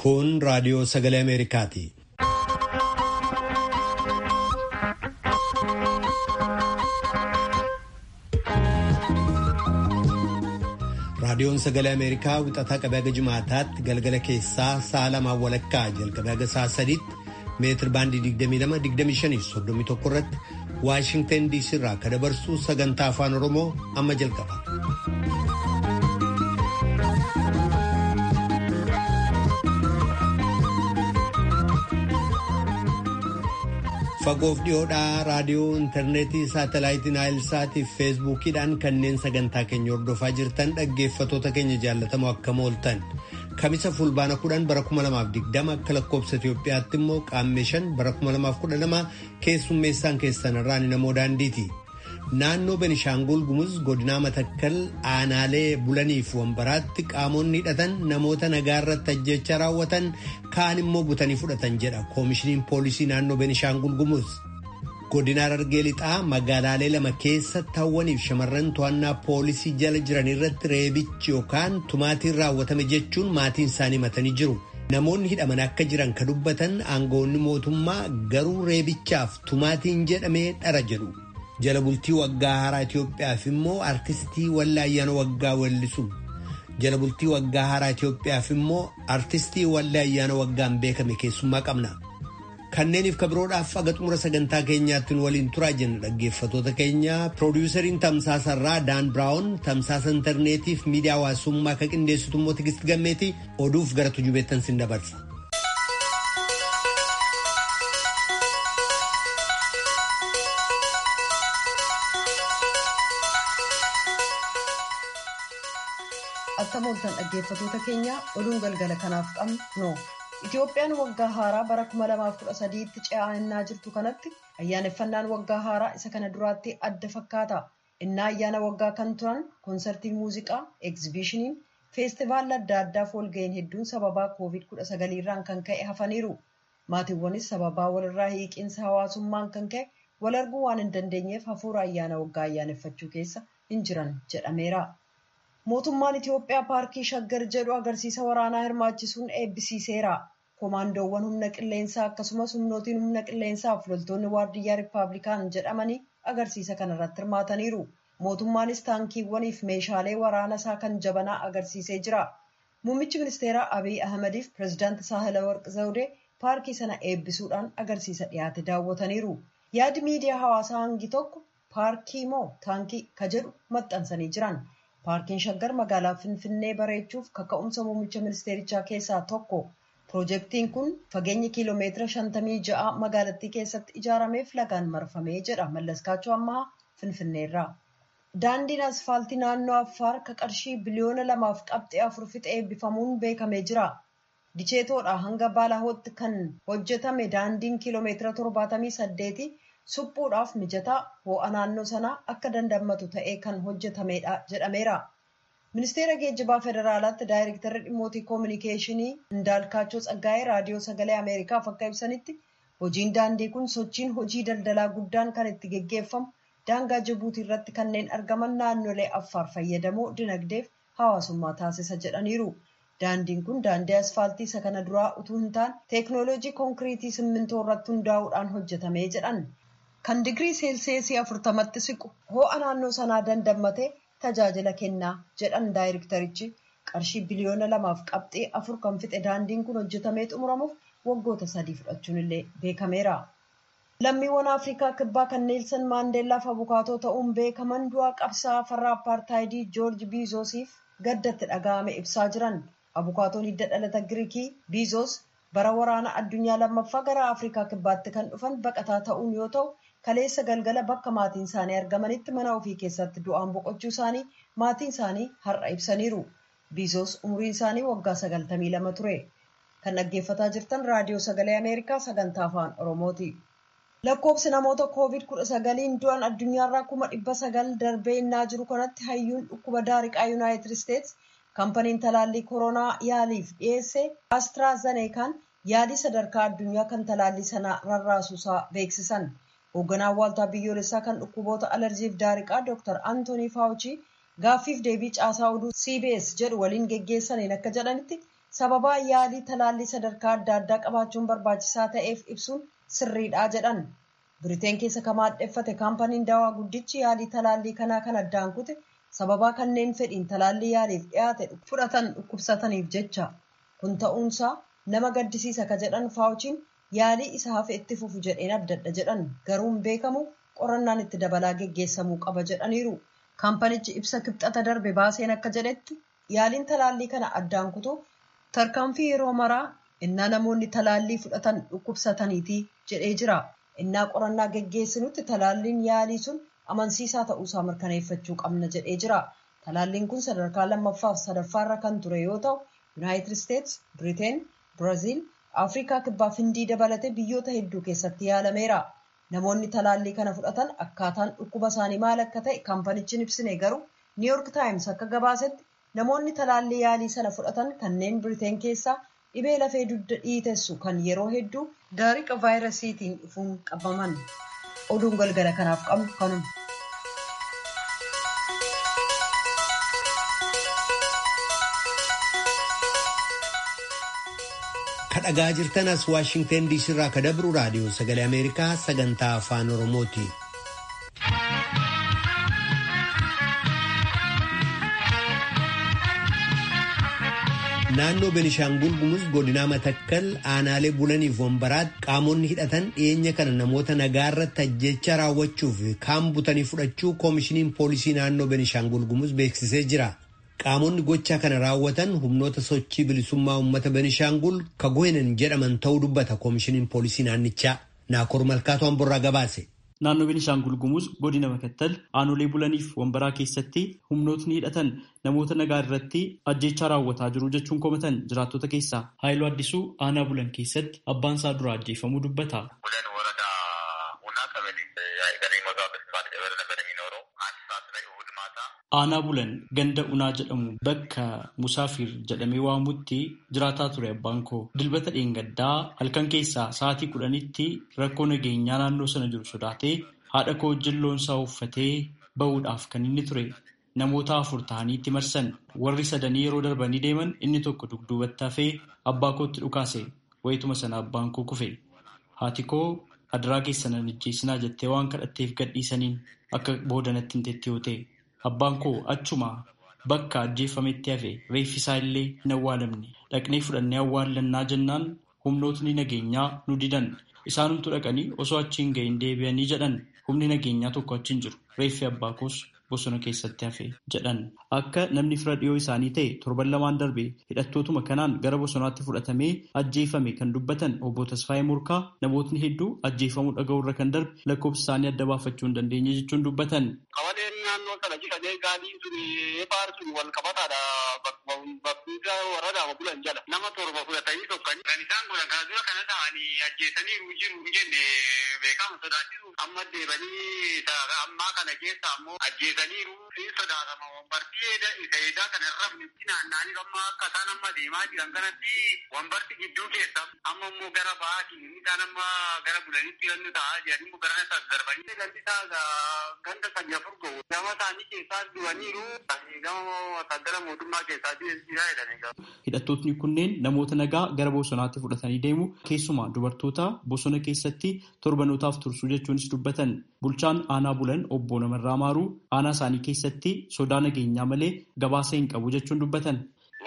Kun raadiyoo sagalee Ameerikaati. Raadiyoon sagalee Ameerikaa wixataa qabee haga jimaataatti galgala keessaa sa'a lamaan walakkaa jalqabee haga sa'a sadiitti meetir baandii 22-25-31 irratti Waashingtan DC irraa kan dabarsu sagantaa afaan Oromoo amma jalqaba. Fagoof dhiyoodhaa raadiyoo intarneetii saatalaayitiin naayilsaatii fi feesbuukiidhaan kanneen sagantaa keenya hordofaa jirtan dhaggeeffatoota keenya jaallatamoo akkam ooltan kamisa fulbaana kudhan bara 2020 akka lakkoobsa Itoophiyaatti immoo qaammee shan bara 2012 keessummeessaan keessan irraan namoo daandiiti. Naannoo Benishaangul Gumuz godinaa Matakkal aanaalee bulaniif wambaraatti qaamonni hidhatan namoota nagaa irratti ajjecha raawwatan kaan immoo butanii fudhatan jedha koomishiniin poolisii naannoo Benishaangul Gumuz. Godina Harargee lixaa magaalaalee lama keessatti hawwaniif shamarran to'annaa poolisii jala jiran irratti reebichi yookaan tumaatiin raawwatame jechuun maatiin isaanii himatanii jiru. Namoonni hidhaman akka jiran ka dubbatan aangoonni mootummaa garuu reebichaaf tumaatiin jedhamee dhara jedhu. jala bultii waggaa haaraa Itoophiyaaf immoo artistii wallee ayyaana waggaa weellisu. Jala bultii waggaa haaraa Itoophiyaaf immoo artistii wallee ayyaana waggaan beekame keessummaa qabna. Kanneeniif kabiroodhaaf aga xumura sagantaa keenyaatti waliin turaa jenna dhaggeeffatoota keenya piroodiwusariin tamsaasarraa Daan Biraawun tamsaasa intarneetiif miidiyaa hawaasummaa kan qindeessitu immoo Tigist Gammeeti oduuf gara tujubeettan sin dabarsa. Akkam ooltan dhaggeeffatoota keenya oduun galgala kanaaf qabnu noo. Itoophiyaan waggaa haaraa bara 2013tti ce'aa innaa jirtu kanatti ayyaaneffannaan waggaa haaraa isa kana duraatti adda fakkaata. Innaa ayyaana waggaa kan turan koonsartiin muuziqaa, egzibishiniin, feestivaalli adda addaaf walga'iin hedduun sababaa COVID-19 irraan kan ka'e hafaniiru. Maatiiwwanis sababaa walirraa hiiqiinsa hawaasummaan kan ka'e wal arguu waan hin dandeenyeef hafuura ayyaana waggaa ayyaaneffachuu keessa hin jiran jedhameera. Mootummaan Itoophiyaa paarkii Shaggar jedhu agarsiisa waraanaa hirmaachisuun eebbisiiseera. Koomaandoowwan humna qilleensaa akkasumas humnootiin humna qilleensaa fi loltoonni waardiyyaa Rippaabilikaan jedhamanii agarsiisa kanarratti hirmaataniiru. Mootummaanis taankiiwwanii fi meeshaalee waraana isaa kan jabanaa agarsiisee jira. Muummichi ministeeraa Abiy Ahmadiif pireezidaanti Saahilawarq Zawudee paarkii sana eebbisuudhaan agarsiisa dhiyaate daawwataniiru. Yaadi miidiyaa hawaasaa hangi tokko paarkii moo taankii ka jedhu maxxansanii jiran. Paarkiin Shaggar magaalaa Finfinnee bareechuuf kaka'umsa muummicha ministeerichaa keessaa tokko. Piroojeektiin kun fageenya kiiloomeetira shantamii ja'a magaalattii keessatti ijaarameef lagaan marfamee jedha Mallaskaachoo Ammaa Finfinneerraa. Daandiin asfaaltii naannoo Affaar ka qarshii biliyoona lamaaf qabxee afur fixe eebbifamuun beekamee jira. Dicheetoodhaa hanga Baalahootti kan hojjetame daandiin kiiloomeetira torbaatamii saddeeti suphuudhaaf mijataa ho'a naannoo sanaa akka dandammatu ta'ee kan hojjetamedha jedhameera. Ministeera geejjibaa federaalaatti daayirektarri dhimmootii koominikeeshinii Indaalkaachoo Tsaggaa'ee raadiyoo sagalee Ameerikaaf akka ibsanitti hojiin daandii kun sochiin hojii daldalaa guddaan kan itti geggeeffamu daangaa Jibuutii irratti kanneen argaman naannolee Affaar fayyadamoo dinagdeef hawaasummaa taasisa jedhaniiru. Daandiin kun daandii asfaaltii isa kana duraa utuu hin taane teeknooloojii konkiriitii simmintoo irratti hundaa'uudhaan hojjetame jedhan. Kan digirii seelseesii afurtamatti siqu ho'a naannoo sanaa dandammatee tajaajila kennaa jedhan daayirektarichi qarshii biliyoona lamaaf qabxee afur kan fixe daandiin kun hojjetamee xumuramuuf waggoota sadii fudhachuun illee beekameera. Lammiiwwan Afrikaa kibbaa kan Neelsan Maandeellaaf abukaatoo ta'uun beekaman du'aa qabsaa'aa farra apartaayidii Joorji Biizoosiif gaddatti dhaga'ame ibsaa jiran. Abukaatoon hidda dhalata Giriikii Biizoos bara waraana addunyaa lammaffaa gara Afrikaa kibbaatti kan dhufan baqataa ta'uun yoo ta'u, kaleessa galgala bakka maatiin isaanii argamanitti mana ofii keessatti du'aan boqochuu isaanii maatiin isaanii har'a ibsaniiru. Biizoos umriin isaanii waggaa sagaltamii lama ture. Kan dhaggeeffataa jirtan raadiyoo sagalee Ameerikaa sagantaa afaan Oromooti. Lakkoobsi namoota COVID-19 du'an addunyaarraa kuma dhibba sagal darbee innaa jiru kanatti hayyuun dhukkuba daariqaa Yuunaayitid Isteets kaampaniin talaallii koronaa yaaliif dhiyeesse Aastiraazeneekaan yaalii sadarkaa addunyaa kan talaallii sana rarraasuusaa beeksisan. Hoogganaan waaltaa biyyoolessaa kan dhukkuboota alarjiif daariqaa Dr. Antoonii Faawuchii gaaffiif deebii caasaa oduu CBS jedhu waliin geggeessaniin akka jedhanitti sababaa yaalii talaallii sadarkaa adda addaa qabaachuun barbaachisaa ta'eef ibsuun sirriidha jedhan. Biriteen keessa kan maadheffate kaampaniin dawaa guddichi yaalii talaallii kanaa kan addaan kute sababaa kanneen fedhiin talaallii yaaliif dhiyaate fudhatan dhukkubsataniif jecha. Kun ta'uunsaa nama gaddisiisa ka jedhan faawuchiin yaalii isa hafe itti fufu jedheen addadha jedhan garuu hin beekamu qorannaan itti dabalaa geggeessamuu qaba jedhaniiru. Kaampanichi ibsa kibxata darbe baaseen akka jedhetti yaaliin talaallii kana addaan kutuu tarkaanfii yeroo maraa innaa namoonni talaallii fudhatan dhukkubsataniiti jedhee jira. Innaa qorannaa geggeessinutti talaalliin yaalii sun amansiisaa ta'uusaa mirkaneeffachuu qabna jedhee jira. Talaalliin kun sadarkaa lammaffaaf sadaffaarra kan ture yoo ta'u, Yuunaayitid Isteets, Biriteen, Biraaziil, Afrikaa kibbaaf hindii dabalatee biyyoota hedduu keessatti yaalameera. Namoonni talaallii kana fudhatan akkaataan dhukkuba isaanii maal akka ta'e kaampanichi hin ibsine garuu Niiyork Taayims akka gabaasetti namoonni talaallii yaalii sana fudhatan kanneen Biriteen keessaa dhibee lafee dugda dhiitessu kan yeroo hedduu daariqa vaayirasiitiin dhufuun qabaman. Oduun galgala kanaaf qabnu kanuma. kadhagaa jirtan as waashingten diisii irraa ka dabru raadiyoo sagalee ameerikaa sagantaa afaan oromooti. naannoo benishaangul gumuz godinaa matakkal aanaalee bulaniif wambaraatti qaamonni hidhatan dhiyeenya kana namoota nagaa irratti ajjecha raawwachuuf kaan butanii fudhachuu koomishiniin poolisii naannoo benishaangul gumuz beeksisee jira. qaamonni gochaa kana raawwatan humnoota sochii bilisummaa uummata benishaangul kagohenan jedhaman ta'uu dubbata koomishiniin poolisii naannichaa naakoor malkaatu hamburraa gabaase. Naannoo Benishaangul Gumuz godina Makattal aanolee bulaniif wambaraa keessatti humnootni hidhatan namoota nagaa irratti ajjeechaa raawwataa jiru jechuun komatan jiraattota keessaa Haayiluu Addisuu aanaa bulan keessatti abbaan isaa dura ajjeefamuu dubbata. Aanaa bulan ganda unaa jedhamu bakka Musaafir jedhamee waamutti jiraataa ture abbaan koo. Dilbata dheengaddaa halkan keessaa sa'aatii kudhanitti rakkoo nageenyaa naannoo sana jiru sodaatee haadha koo wajjin loonsaa uffatee bahuudhaaf kan inni ture. Namoota afur ta'anii itti marsan warri sadanii yeroo darbanii deeman inni tokko dugduubatti hafee abbaa kootti dhukaase wayituma sana abbaan koo kufe. Haati koo adiraa keessan hin ajjeesinaa jettee waan kadhatteef gadhiisaniin akka boodanatti hin teetti yoo ta'e. Abbaan koo achuma bakka ajjeefametti hafe reeffi isaa illee hin awwaalamne dhaqnee fudhannee awwaallannaa jennaan humnootni nageenyaa nu didan isaanumtu dhaqanii osoo achi hin gahin deebi'anii jedhan humni nageenyaa tokko achi hin jiru reeffi abbaa koos bosona keessatti hafe jedhan akka namni fira dhiyoo isaanii ta'e torban lamaan darbe hidhattootuma kanaan gara bosonaatti fudhatamee ajjeefame kan dubbatan obbo Tasfaayee Murkaa namootni hedduu ajjeefamuu dhaga'urra kan darbe lakkoofsa isaanii adda baafachuu hin dandeenye jechuun dubbatan. naannoo kana jiran gaaliin sun eebaar sun wal qabataadha bakka warradaama bulan jala nama torba fudhatanii tokkani kan isaan godhan kana dura kana ta'anii ajjeesanii jiru hin jenne beekamu sodaachisu amma deebanii ammaa kana keessa ammoo ajjeesaniiru siin sodaatama wambartii isa eedaa kana irra itti naanna'anii amma akka isaan amma deemaa jiran kanatti wambarti gidduu keessa amma immoo gara ba'aatiin isaan amma gara bulanitti gannu ta'aa jiran immoo gara isa darbanii gandi isaa ganda sanya furgoo gama isaanii keessaa du'aniiru gama wasaagara mootummaa keessaa jiraa jedhanii Hidhattootni kunneen namoota nagaa gara bosonaatti fudhatanii deemu keessumaa dubartoota bosona keessatti torbanootaaf tursuu jechuunis dubbatan bulchaan aanaa bulan obbo Namarraa Maaruu aanaa isaanii keessatti sodaa nageenyaa malee gabaasa hin qabu jechuun dubbatan.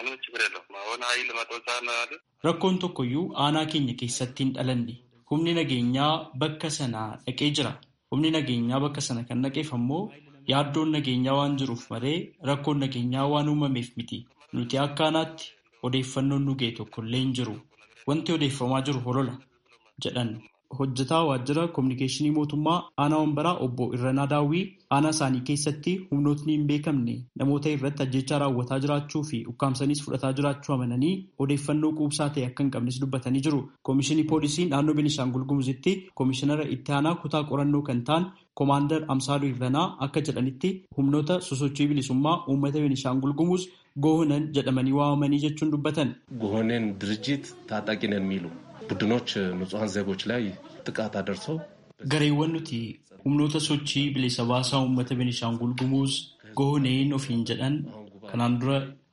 Rakkoon tokkoyyuu aanaa keenya keessatti hin dhalanne humni nageenyaa bakka sana dhaqee jira. Humni nageenyaa bakka sana kan dhaqeef ammoo yaaddoon nageenyaa waan jiruuf malee rakkoon nageenyaa waan uumameef miti. Nuti akka aanaatti odeeffannoon nu ga'e tokkollee hin jiru. Wanti odeeffamaa jiru holola jedhan. Hojjetaa waajjira kominikeeshinii mootummaa aanaa wambaraa obbo Irranaa Daawwii aanaa isaanii keessatti humnootni hin beekamne namoota irratti ajjechaa raawwataa jiraachuu fi ukkaamsaniis fudhataa jiraachuu amananii odeeffannoo quubsaa ta'e akka hin qabnes dubbatanii jiru. Koomishinii poolisii naannoo Beenishaangul Gumuzitti koomishinara itti aanaa kutaa qorannoo kan ta'an Koomaandar Amsaaluu Irranaa akka jedhanitti humnoota sosochii bilisummaa uummata Beenishaangul Gumuz ጎሆነን jedhamanii waamamanii jechuun dubbatan ጎሆኔን ድርጅት ታጣቂ ነን የሚሉ ቡድኖች ንጹሐን ዜጎች ላይ ጥቃት አደርሰው gareewwan nuti humnoota sochii bilisa baasaa uummata Beenishaangul Gumuuz gooneen ofiin jedhan kanaan dura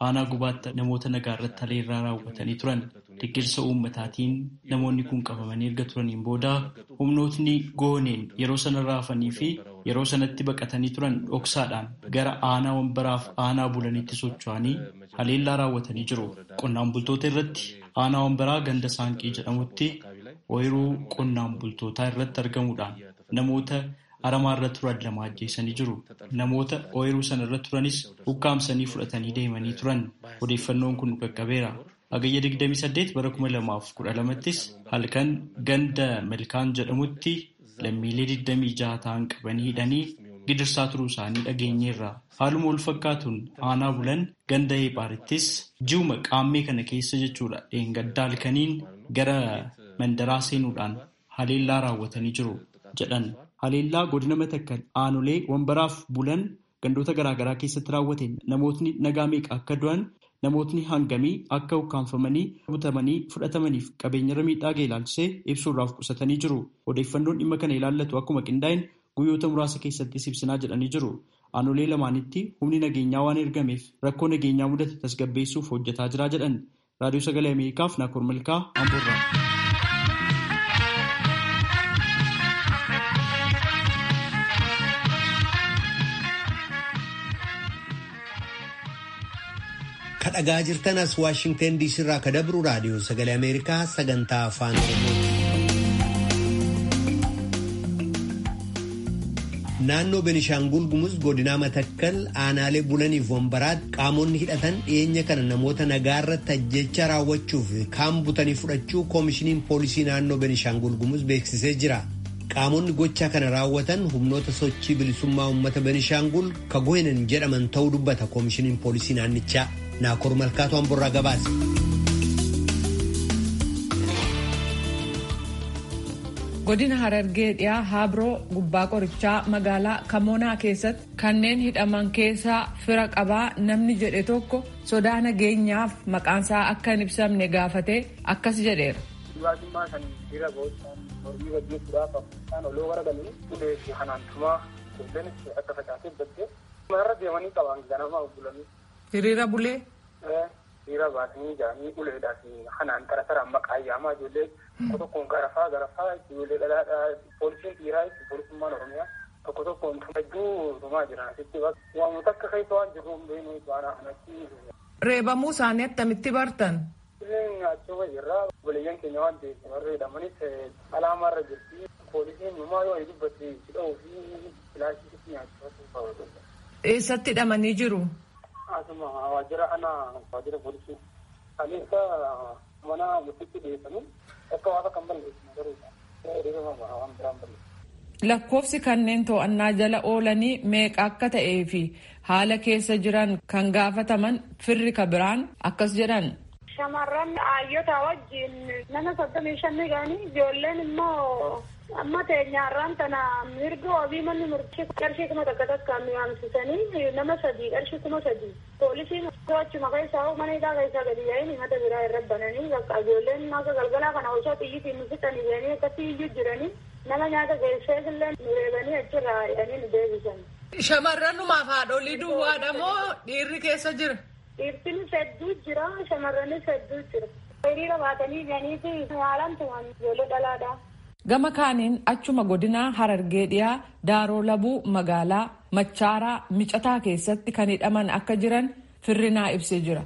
aanaa gubaatti namoota nagaa irratti haleellaa raawwatanii turan. Deeggarsa uummataatiin namoonni kun qabamanii erga turaniin booda humnootni gooneen yeroo sana raafanii fi yeroo sanatti baqatanii turan dhoksaadhaan gara aanaa wambaraaf aanaa bulanitti socho'anii haleellaa raawwatanii jiru. Qonnaan bultoota irratti aanaa wambaraa ganda saanqii jedhamutti ooyiruu qonnaan bultootaa irratti argamuudhaan namoota aramaa irra turan lama ajjeesanii jiru. Namoota ooyiruu sana irra turanis ukkaamsanii fudhatanii deemanii turan. Odeeffannoon kun qaqqabeera. Hagayya 28 bara 2012ttis halkan ganda Malkaan jedhamutti lammiilee 26 ta'an qabanii hidhanii gidirsaa turuu isaanii dhageenyeerra. Haaluma wal fakkaatuun aanaa bulan ganda Eepaarittis ji'uma qaammee kana keessa jechuudha dheengaddaa halkaniin gara mandaraa seenuudhaan haleellaa raawwatanii jiru jedhan. Haleellaa godina matakkal aanolee wambaraaf bulan gandoota garaagaraa keessatti raawwateen namootni nagaa meeqa akka du'an namootni hangamii akka ukkaanfamanii butamanii fudhatamaniif qabeenyarra miidhaa ga'e ilaalchisee ibsuurraaf qusatanii jiru. Odeeffannoon dhimma kana ilaallatu akkuma qindaa'in guyyoota muraasa keessattis ibsinaa jedhanii jiru. Aanolee lamaanitti humni nageenyaa waan ergameef rakkoo nageenyaa mudate tasgabbeessuuf hojjetaa jira jedhan. Raadiyoo Sagalee Ameerikaaf Naakoor Malkaa Amboorraa. kadhagaa jirtan as waashingten diisii irraa ka dabru raadiyoo sagalee ameerikaa sagantaa afaan naannoo benishaangul gumuz godinaa matakkal aanaalee bulaniif wambaraatti qaamonni hidhatan dhiyeenya kana namoota nagaa irratti ajjecha raawwachuuf kaan butanii fudhachuu koomishiniin poolisii naannoo benishaangul gumuz beeksisee jira. qaamonni gochaa kana raawwatan humnoota sochii bilisummaa uummata benishaangul ka gohinan jedhaman ta'uu dubbata koomishiniin poolisii naannichaa. Naakoor Malkaatu Amborraa gabaase. Godina Harargee dhiyaa Haabiroo gubbaa qorichaa magaalaa Kamoonaa keessatti kanneen hidhaman keessaa fira qabaa namni jedhe tokko sodaa nageenyaaf maqaansaa akka hin ibsamne gaafatee akkas jedheera. Dhugaatummaa kan jira boocaan mormii gaggeessuudhaaf kan oloo garagalanii ulee fi hanaantumaa kunneen akka facaasee baddee marra deemanii qaban ganama bulanii. Hiriira bulee. Hiriira baasanii jaanii uleedhaa fi hanaan tara taraan maqaa yaamaa ijoollee tokko tokkoon garafaa garafaa ijoollee dhalaadhaa poolisiin dhiiraa poolisummaan oromiyaa tokko tokkoon hedduu tumaa jiran asitti waamota akka keessa waan jiru hin beeknu baanaa kanatti. Reebamuu isaanii attamitti bartan? Illeen achuma jirra obboleeyyan keenya waan ta'eef warra jedhamanis alaamaa irra jirti poolisiin numaa yoo dubbate sidha'uu fi filaashii nyaachuu Eessatti hidhamanii jiru? Asuma waajjira ana waajjira poolisii kaleessa mana murtiitti dhiyeessanii akka waaqa kan balleessu garuu waan biraan balleessu. Lakkoofsi kanneen to'annaa jala oolanii meeqa akka ta'ee fi haala keessa jiran kan gaafataman firri ka biraan akkas jedhan. Shamarran hayyoota wajjin nama soddomii shanni ga'anii ijoolleen immoo amma teenyaarraan tana mirga wabii manni murtii qarshii kuma takka takkaan yaamsisanii nama sadii qarshii kuma sadii poolisiin to'achuma keessaa mana hidhaa keessaa gadi yaa'in himata biraa irra bananii bakka ijoolleen akka galgalaa kana osoo xiyyitiin nu fixanii jedhanii akkasii iyyuu jiranii nama nyaata geessee illee nu reebanii achirraa jedhanii nu deebisan. Shamarranumaaf haadholii duwwaadha moo dhiirri keessa jira? Dhiirtinis hedduu jira shamarranis hedduu jira. Hiriira baatanii jiraniiti haalaan tuman ijoollee dhalaadha. Gama kaaniin achuma godinaa Harargee dhiyaa Daaroo Labuu magaalaa Machaaraa Micataa keessatti kan hidhaman akka jiran firrinaa ibsee jira.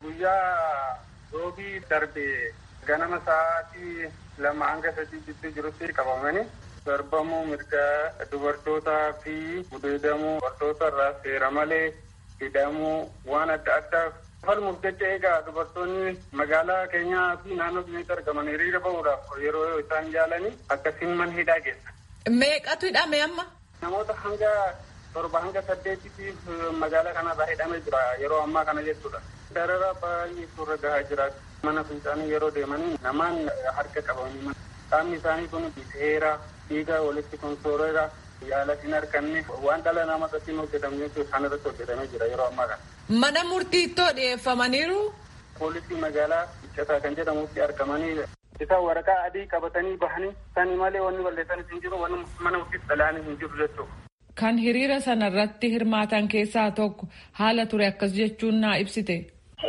Guyyaa roobii darbee ganama sa'aatii lama hanga sadii gidduu jirutti qabamanii darbamuu mirga dubartootaa fi gudeedamuu dubartoota irraa seera malee hidhamuu waan adda addaa falmuuf jecha egaa dubartoonni magaalaa keenyaa fi naannoo keenyatti argaman hiriira bahuudhaaf yeroo isaan yaalanii akkasiin mana hidhaa geessa. Meeqatu hidhame amma? Namoota hanga torba hanga saddeetiif magaalaa kanarraa hidhamee jira yeroo ammaa kana jechuudha. Darara baay'ee suurra gahaa jira. Mana fincaanii yeroo deemanii namaan harka qabanii qaamni isaanii kun seera dhiiga walitti konsooreera yaala hin arganne waan dhala namaa irratti hin hojjetamne isaan irratti hojjetamee jira yeroo ammaa kana. Mana murtiittoo dhiyeeffamaniiru. Poolisii magaalaa Micataa kan jedhamutti argamanii isaan waraqaa adii qabatanii bahanii sani malee wanni balleessanis hin jiru wanni mana murtiitti dhalaanii hin jiru jechuudha. Kan hiriira sanarratti hirmaatan keessaa tokko haala ture akkas jechuun naa ibsite.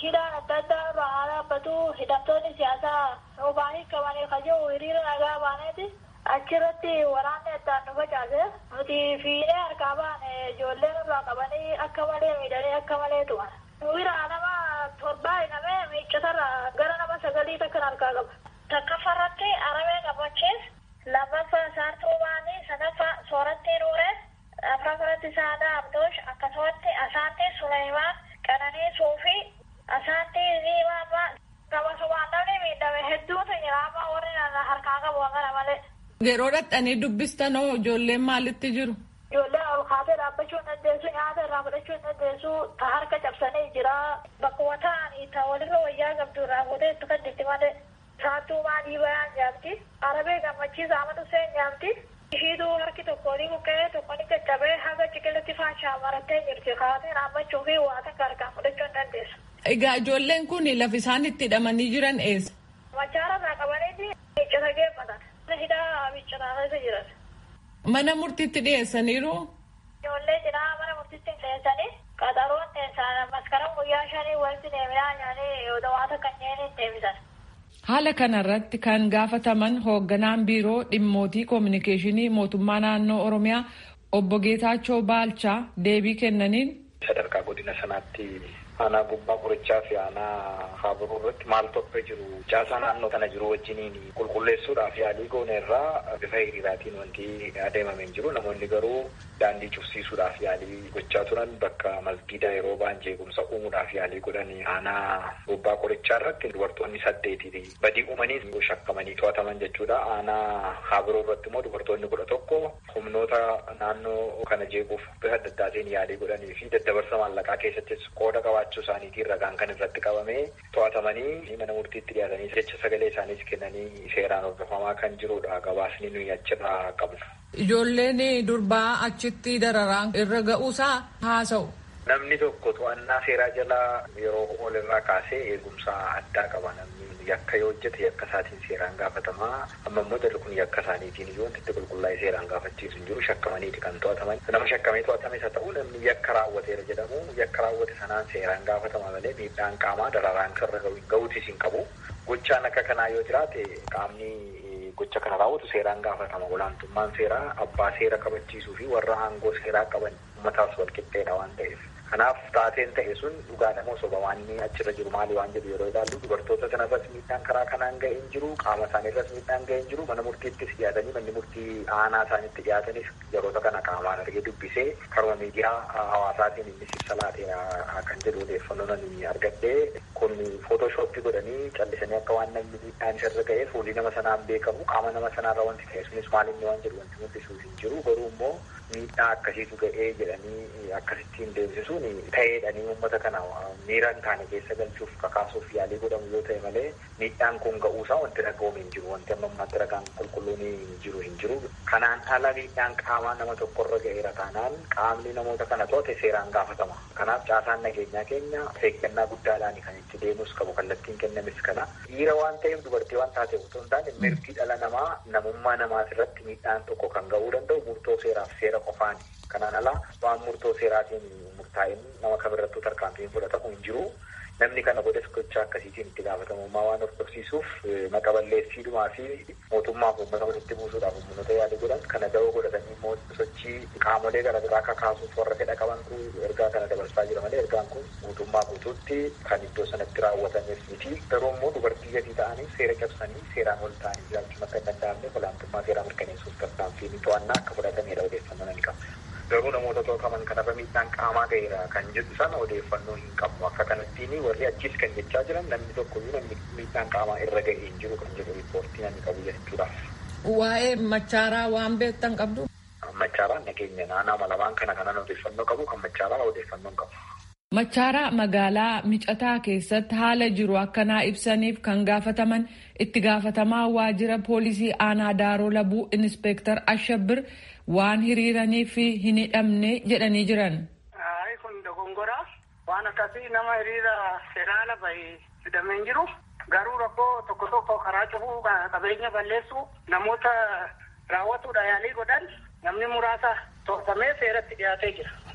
hidhaan adda addaa irraa haa dhaabbatu hidhamtoonni siyaasaa obaanii qabanii kaja'u hiriira nagaa baaneeti achirratti waraanni addaan nu facaase nuti fiinee harkaa baane ijoolleen irraa qabanii akka malee miidhanii akka malee tuman. Wiraa nama torbaa hidhamee miiccatarraa gara nama sagalii takkan harkaa qaba. Takkaffarratti aramee gammachiis lammaffaa saartuu baanii sadaffaa soorattii nuuree afraffaratti saadaa abdoosh akkasumatti asaantii suleymaan qananii suufii asaantii ziimaammaa qabasumaan namni miidhame hedduutu jira amma warri harkaa qabu kana malee. Yeroo dhaqxanii dubbistanoo ijoolleen maalitti jiru? Ijoolleen ol kaatee dhaabbachuu hin dandeessu nyaata irraa fudhachuu hin dandeessu ta harka cabsanii jira bakkuma ta'anii ta walirra wayyaa qabdu irraa fuutee itti kadditti malee saattuu maalii bayaan nyaamti arabee gammachiisa amatu seen nyaamti ishiituu harki tokko ni buqqee tokko ni caccabee haga ciqilatti faashaa marattee jirti kaatee dhaabbachuu fi waa takka harkaan fudhachuu hin dandeessu. Egaa ijoolleen kun lafa isaan itti hidhamanii jiran eessa? Machaara irraa qabanii miiccata geeffatan. Hidhaa miiccataa keessa jiran. Mana murtiitti dhiyeessaniiru? Ijoollee cinaa mana murtiitti dhiyeessanii qaxaroon dhiyeessan maskaraa guyyaa shanii walitti deeminaa nyaanii waata kanneen deebisan. Haala kanarratti kan gaafataman hoogganaan biiroo dhimmootii koominikeeshinii mootummaa naannoo Oromiyaa obbo Geetaachoo Baalchaa deebii kennaniin. Sadarkaa godina sanaatti aanaa gubbaa qorichaa fi aanaa haaburuu irratti maal tokko jiru caasaa naannoo kana jiru wajjiniin qulqulleessuudhaaf yaalii goone irraa bifa hiriiraatiin wanti adeemamee jiru namoonni garuu daandii cufsiisuudhaaf yaalii gochaa turan bakka masgiida yeroo ba'an jeequmsa uumuudhaaf yaalii godhan aanaa gubbaa qorichaa irratti dubartoonni saddeeti badii uumanii shakkamanii to'ataman jechuudha aanaa haaburuu irratti immoo dubartoonni kudha tokko humnoota naannoo kana jeequuf bifa adda addaatiin yaalii godhanii fi daddabarsa maallaqaa keessattis qooda qabaachuu isaaniitiin ragaan kan irratti qabamee to'atamanii mana murtiitti dhiyaatanii jecha sagalee isaaniis kennanii seeraan hordofamaa kan jirudha gabaasni nuyi achirraa qabnu. Ijoolleen durbaa achitti dararaan irra ga'uusaa haasa'u. Namni tokko to'annaa seeraa jala yeroo ol irraa kaasee eegumsa addaa qaba namni yakka yoo hojjete yakka isaatiin seeraan gaafatamaa amma immoo jalli kun yakka isaaniitiin iyyuu wanti itti qulqullaa'ee seeraan gaafachiisu hin jiru shakkamaniiti kan to'ataman nama shakkamee to'atames haa ta'u namni yakka raawwateera jedhamu yakka raawwate sanaan seeraan gaafatama malee miidhaan qaamaa dararaan irra ga'uutis hin qabu gochaan akka kanaa yoo jiraate qaamni gocha kana raawwatu seeraan gaafatama olaantummaan seeraa abbaa seera kabachiisuu fi warra aangoo seeraa qaban uummataaf wal qixxeedha waan ta'eef. Kanaaf taateen ta'e sun dhugaadha moo soba waan inni achirra jiru maali waan jedhu yeroo ilaallu dubartoota sanarras miidhaan karaa kanaan ga'ee hin jiru qaama isaaniirras miidhaan ga'ee hin jiru mana murtiittis dhiyaatanii manni murtii aanaa isaaniitti dhiyaatanis yeroota kana qaamaan argee dubbisee karuma miidiyaa hawaasaatiin inni ibsa laateera kan jedhu odeeffannoo nani argadhee kun footooshooppii godhanii callisanii akka waan namni miidhaan isarra ga'ee fuulli nama sanaan beekamu qaama nama sanaarra wanti ta'e sunis maalinni waan jedhu wanti mul'isuuf hin jiru garuu immoo miidhaa akkasiitu ga'ee jedhanii akkasittiin deemsisuun ta'eedhanii uummata kana miira hin taane keessa galchuuf kakaasuuf yaalii godhamu yoo ta'e malee miidhaan kun ga'uusaa wanti dhaga'uun hin jiru wanti amma ammaatti ragaan qulqulluun jiru hin jiru kanaan ala miidhaan qaamaa nama tokkorra ga'eera taanaan qaamni namoota kana to'ate seeraan gaafatama kanaaf caasaan nageenyaa keenya eeggannaa guddaadhaan kan itti deemus qabu kallattiin kennames kana dhiira waan ta'eef dubartii waan taateef otoo hin taane mirgi dhala namaa namummaa namaas irratti miidhaan tokko kan ga'uu danda'u murtoo seeraaf seera qofaani. Kanaan alaa waan murtoo seeraatiin murtaa'in nama kamirrattuu tarkaanfiin fudhatamu hin jiru. Namni kana godhes gochaa akkasiitiin itti gaafatamummaa waan hordofsiisuuf maqa balleessiidhumaa fi mootummaaf uummata walitti buusuudhaaf humnoota yaalii godhan kana da'oo godhatanii immoo sochii qaamolee gara biraa kakaasuuf warra fedha qabantu ergaa kana dabarsaa jira malee ergaan kun mootummaa guutuutti kan iddoo sanatti raawwatameef miti. Garuu immoo dubartii gadii ta'anii seera cabsanii seeraan ol ta'anii jiraachuun akka hin danda'amne olaantummaa seeraa mirkaneessuuf tarkaanfiin to'annaa akka fudhatameedha odeeffannoo nan qaba. Garuu namoota to'ataman kanarra miidhaan qaamaa ga'eera kan jedhu sana odeeffannoo hin qabu. Akka kanattiin warri achiis kan jechaa jiran namni tokkoyyuu namni miidhaan qaamaa irra ga'ee hin jiru kan jedhu riippoortii namni qabu jechuudhaaf. Waa'ee machaaraa waan beektan qabdu. Machaaraan nageenya naannoo lamaan kana kanan odeeffannoo qabu kan machaaraa odeeffannoo hin qabu. Machaaraa magaalaa micataa keessatti haala jiru akkanaa ibsaniif kan gaafataman itti gaafatamaa waajjira poolisii aanaa daaroo labuu inspeektar Ashabbir waan hiriiraniif hin hidhamne jedhanii jiran. kun dogongoraa waan akkasii nama hiriira federaala bahee hidhamee hin jiru garuu rakkoo tokko tokko karaa cufuu qabeenya balleessuu namoota raawwatuudha yaalii godhan namni muraasa to'atamee seeratti dhiyaatee jira.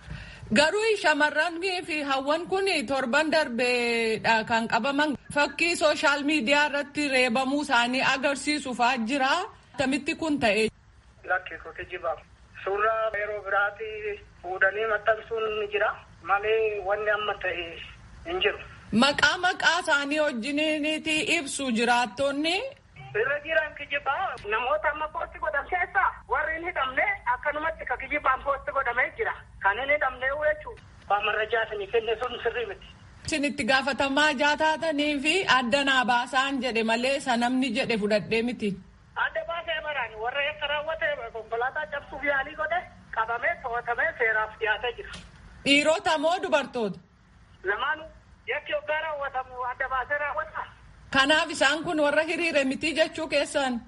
Garuu shamarranii fi hawwan kun torban darbeedha kan qabaman fakkii sooshaal miidiyaa irratti reebamuu isaanii agarsiisuufaa jira. Akkamitti kun ta'e. Lakkisooti jibaaf. Suuraa yeroo biraatti fuudhanii maxxansuun ni jira. Malee wanni amma ta'e hin jiru. Maqaa maqaa isaanii wajjiniiti ibsu jiraattonni. Irra jiran kijibaa namoota amma poosti godhan keessaa warri hin hidhamne akkanumatti ka kijibaan poosti godhamee jira. Kan hin hidhamne jechuudha. Baamarrajaa isinii kenne sun sirrii miti. Isin itti gaafatamaa jaataatanii fi adda naa baasaan jedhe malee sanamni jedhe fudhadhee miti. Adda baasee baraan warra yakka raawwate konkolaataa cabsuuf yaalii godhe qabamee to'atamee seeraaf dhiyaatee jira. Dhiirota moo dubartoota? Lamaanuu yakki hoggaa raawwatamu adda baasee raawwata. Kanaaf isaan kun warra hiriire miti jechuu keessan.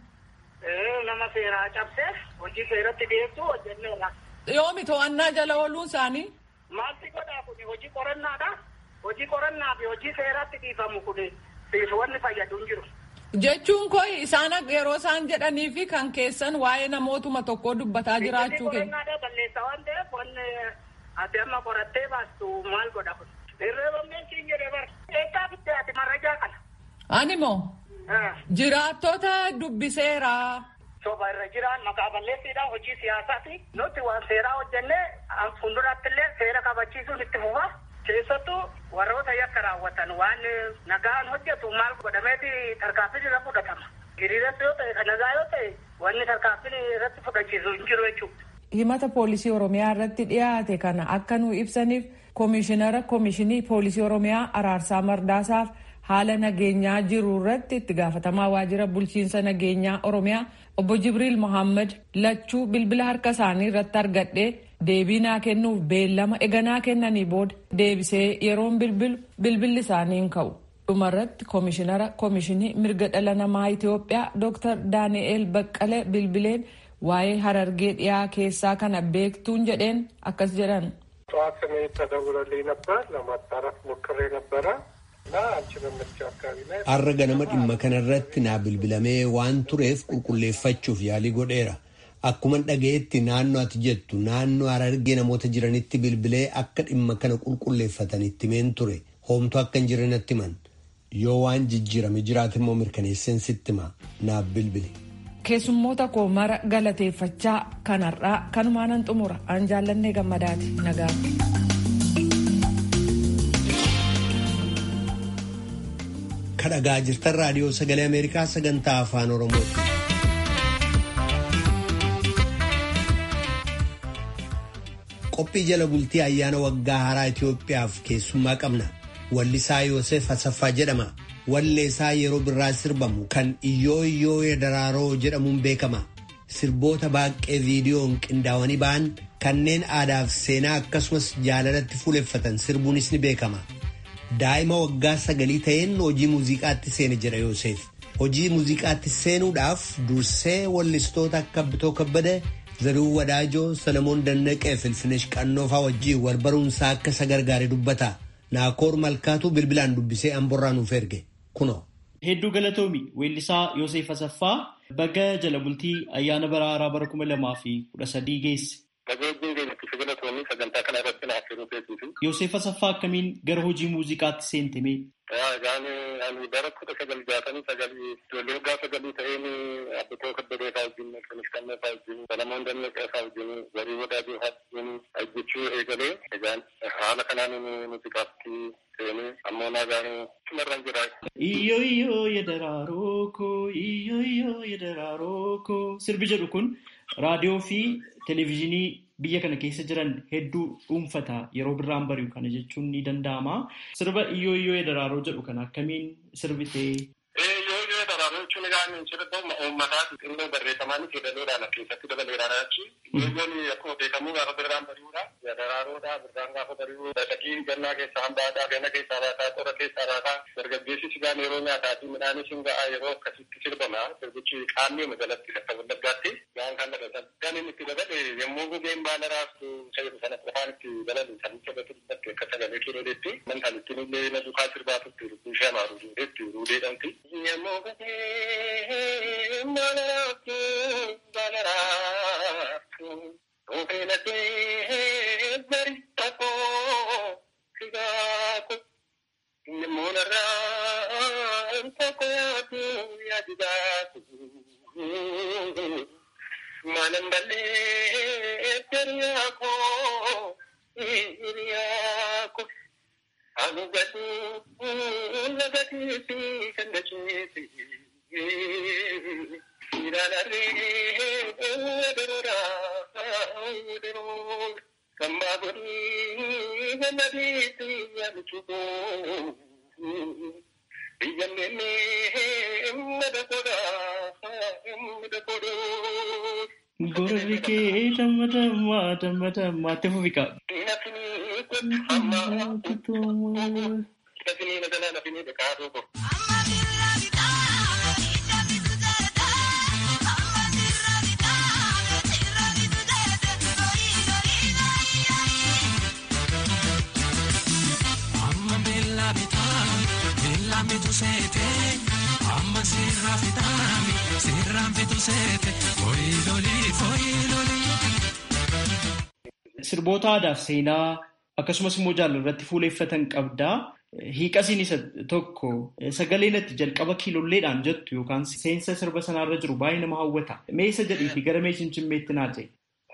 Nama seeraa cabsee hojii seeratti dhiyeessuu hojjenneera. Yoomi to'annaa jala ooluun isaanii? Maalti godhaa kun hojii qorannaadha. Hojii qorannaa fi hojii seeratti dhiifamu kun siis wanni fayyadu hin jiru. Jechuun koo isaan yeroo isaan jedhanii fi kan keessan waa'ee namootuma tokkoo dubbataa jiraachuu keenya. Qorannaadha balleessa waan ta'eef wanni ati amma qorattee baastu maal godha kun. Irreeffamneen siin jedhee bara. Eeggaa bittee ati marrajaa kana. Ani moo? Jiraattota dubbiseera. Soba irra jiran maqaa balleessiidhaan hojii siyaasaati. Nuti waan seeraa hojjennee fuulduratti illee seera kabachiisuun itti fufa. Keessattuu warroota yakka raawwatan waan nagaan hojjetu maal godhameeti tarkaanfiin irra fudhatama. Hiriiras yoo ta'e kan nagaa yoo ta'e wanni tarkaanfiin irratti fudhachiisu hin jiru jechuudha. Himata poolisii Oromiyaa irratti dhiyaate kana akka nu ibsaniif koomishinara koomishinii poolisii Oromiyaa Araarsaa Mardaasaaf haala nageenyaa jiru irratti itti gaafatamaa waajjira bulchiinsa nageenyaa Oromiyaa obbo Jibriil Mohaammed lachuu bilbila harka isaanii irratti argadhee deebii naa kennuuf beellama eganaa kennanii booda deebisee yeroon bilbilu bilbilli isaanii hin ka'u. dhumarratti koomishinara koomishinii mirga dhala namaa Itoophiyaa Dr. Daani'eel Baqqalee bilbileen waa'ee harargee dhiyaa keessaa kana beektuun jedheen akkas jedhan. ጠዋት ስሜ ተደውሎልኝ ነበር ለማጣራት ሞክሬ ነበረ እና አንቺ በምትችው አካባቢ ላይ Har'a ganama dhimma kanarratti naa bilbilamee waan tureef qulqulleeffachuuf yaalii godheera. Akkuman dhaga'etti naannoo ati jettu naannoo harargee namoota jiranitti bilbilee akka dhimma kana qulqulleeffatanitti meen ture. Hoomtu akka hin jirre natti himan. Yoo waan jijjiirame jiraate immoo mirkaneesseen sitti hima naaf bilbili. Keessummoota koo mara galateeffachaa kanarraa kanumaanan xumura an jaallannee gammadaati nagaa. Kadhagaa jirtan raadiyoo sagalee Ameerikaa sagantaa afaan Oromooti. Qophii jala bultii ayyaana waggaa haaraa Itoophiyaaf keessummaa qabna. Wallisaa Yoosef Asaffaa jedhama. Walleessaa yeroo birraa sirbamu kan Iyyoo Iyyoo Daraaroo jedhamuun beekama. Sirboota baaqee viidiyoon qindaawanii ba'an kanneen aadaaf seenaa akkasumas jaalalatti fuuleffatan sirbuunis ni beekama. Daa'ima waggaa sagalii ta'een hojii muuziqaatti seene jedha Yoosef. Hojii muuziqaatti seenuudhaaf dursee wallistoota akka Bitoo Kabbada, Zarihuu Wadaajoo, Salamoon Dannaqee fi Ilfinesh Qannoofaa wajjin wal baruunsaa akka isa gargaare dubbata. Naakoor Malkaatu bilbilaan dubbisee amborraa nuuf erge. Kunoo. Hedduu galatoomi weellisaa Yoosef Asaffaa baga jala bultii ayyaana bara haaraa bara kuma lamaa fi kudha sadii geesse. sagantaa kana irratti naaf yeroo beekuufi. Yoosef Asaffaa akkamiin gara hojii muuziqaatti seentame? Egaan ani bara kudha sagal jaatamii sagalii ijoollee waggaa sagalii ta'een abbitoo kabbadee fa'aa wajjin Ilfinesh Qannoo fa'aa wajjin Salamoon Dannaqee fa'aa wajjin Zarihuu Wadaajoo fa'aa wajjin hojjechuu eegalee egaan haala kanaan muuziqaatti seenee ammoo nagaan cimarraan jira. Iyyoo iyyoo yedaraaroo koo iyyoo iyyoo yedaraaroo koo sirbi jedhu kun raadiyoo fi televezyiinii biyya kana keessa jiran hedduu dhuunfata yeroo birraan bari'u kana jechuun ni danda'ama. Sirba iyyoo iyyoo daraaroo jedhu kana akkamiin sirbitee? Iyyoo iyyoo daraaroo jechuun egaan sirba uummataati xinnoo barreeffamaanis jedhaniidhaan keessatti dabaleedhaan achi. Iyyoon akkuma beekamu gaafa birraan bari'uudha. Daraaroodha birraan gaafa bari'u. Dhaqii gannaa keessaa hambaataa ganna keessaa baataa xora keessaa baataa dargaggeessi sigaan yeroo nyaataa fi midhaanis hin ga'a yeroo akkasitti sirbama. Sirbichi qaamni magaalatti akka wallaggaatti gaan kan dhalatan. Kan inni itti dabale yommuu gugeen baala raastu sayyidu sana qofaan itti dabalu kan itti dabatu dubbatti akka sagalee kiroleetti man kan ittiin illee na dukaa sirbaatutti rukkuu ishee amaaru duudeetti ruudeedhamti. Yommuu gugeen baala raastu baala raastu. Ofeenatee bari takoo Boonarraa tokkotu yaadidaatu. Maanan ballee hiriyaa koo hiriyaa koo. Anu gadi lagati fi kan dacheeti. Siidaan arree wadarora wadarora. Sambaa godhii gannadiiti yaadachuu. Biyyan deemee mada godhaa mada godhuu. Gorri kee damma damma damma damma itti fufi qaba. Amma beellaa bitaa beellaa bitu seete amma sirraa fitaami sirraan bitu seete foyilolii foyilolii. Sirboota aadaaf seenaa akkasumas immoo jaalala irratti fuuleeffatan qabdaa. Hiiqasiin isa tokko sagalee natti jalqaba kiilolleedhaan jettu yookaan seensa sirba sanaarra jiru baay'ee nama hawwata. Mee isa jedhiifi gara mee cimcimmeetti naa ta'e.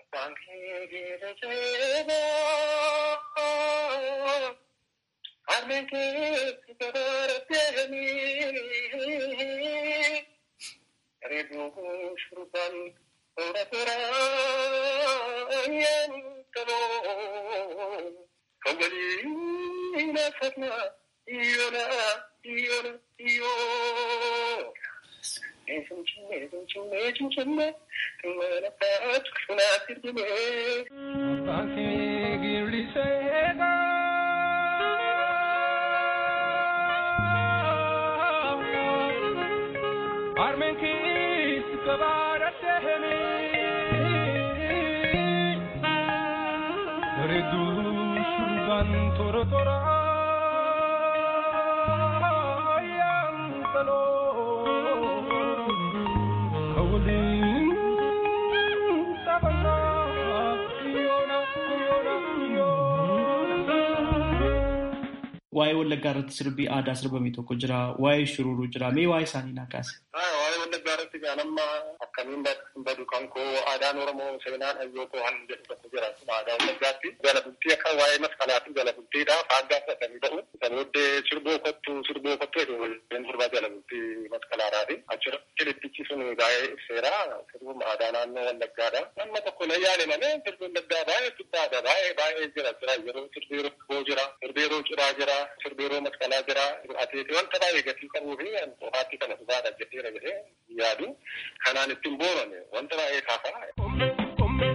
Waa'ee Wallaggaa irratti sirbii aadaa sirbame tokko jira. Waa'ee shururuu jira. Mee waa'ee isaanii naa kaase. Waa'ee Wallaggaa irratti gaanamma akkamiin badu kan koo aadaan Oromoo seenaan hayyoo koo han jedhu tokko jira. Aadaa Wallaggaatti jala bultii akka waa'ee masqalaatiin jala bultiidha. Faaggaa fudhatanii ba'u. Kan booddee sirboo kottu sirboo kottu jedhu waliin sirbaa jala bultii masqalaadhaati. Achirra kilippichi sun baay'ee ibseera. Sirbuun aadaa naannoo Wallaggaadha. Nama tokko na yaale malee sirbi Wallaggaa baay'ee guddaadha. Baay'ee baay'ee jira. Jira yeroo sirbi yeroo jira. Sirbi yeroo ciraa jira. Sirbi yeroo masqalaa jira. Atiiti wanta baay'ee gatii qabuu fi qofaatti kana dhugaadha jedheera jedhee yaadu. Kanaan ittiin boorame wanta baay'ee kaafaa.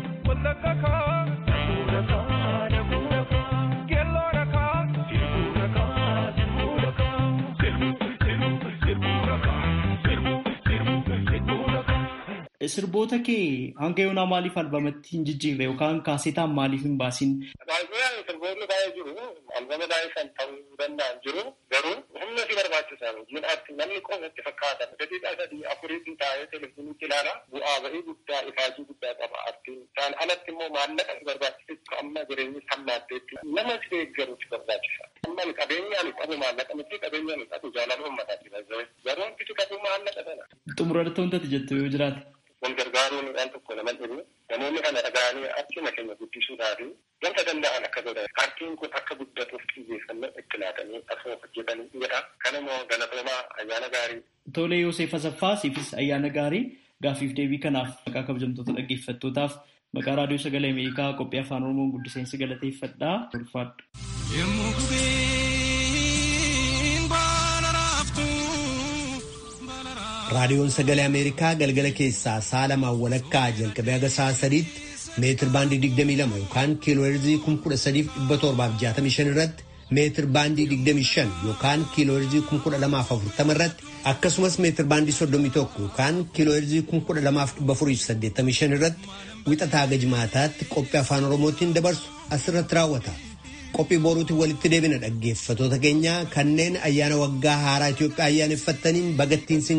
Sirboota kee hanga yoonaa maaliif albamatti hin jijjiirre yookaan kaasetaan maaliif hin baasin? Sirboonni baay'ee jiru. Albama baay'ee kan ta'uu danda'an jiru. Garuu humna si barbaachisan jiidhaatti namni qofatti fakkaatan daqiiqaa sadii afuriitti taa'ee televizyiiniitti ilaala. Bu'aa bahii guddaa ifaajii guddaa qaba artiin. Isaan alatti immoo maallaqa si barbaachisu amma jireenyi sammaatteetti nama si deeggaru si barbaachisa. Amma qabeenyaan qabu maallaqa miti qabeenyaan qabu jaalala uummataati. Garuu hanqisi qabu maallaqa sana. Xumuratti wantati jettu yoo jiraate. wal gargaaruun waan tokko nama dhibu namoonni kana dhaga'anii arkiima keenya guddisuudhaaf wanta danda'an akka godhan arkiin kun akka guddatuuf xiyyeeffannoo itti laatanii asoo hojjetanii jedha kanammoo galatoomaa ayyaana gaarii. Tolee Yoosef Asaffaa siifis ayyaana gaarii gaafiif deebii kanaaf maqaa kabajamtoota dhaggeeffattootaaf maqaa raadiyoo sagalee Ameerikaa qophii afaan Oromoon guddiseensi galateeffadhaa ulfaadhu. Yemmuu gubeen baala raaftu. raadiyoon sagalee ameerikaa galgala keessaa sa'a lamaan walakkaa jalqabee haga sa'a sadiitti meetir baandii 22 yookaan kiiloo heerzii 13765 irratti meetir baandii 25 yookaan kiiloo heerzii 12040 irratti akkasumas meetir baandii 31 yookaan kiiloo heerzii 12485 irratti wixataa haga jimaataatti qophii afaan oromootiin dabarsu asirratti raawwata. qophii boruutiin walitti deebina dhaggeeffatoota keenya kanneen ayyaana waggaa haaraa Itoophiyaa ayyaaneffattaniin bagattiin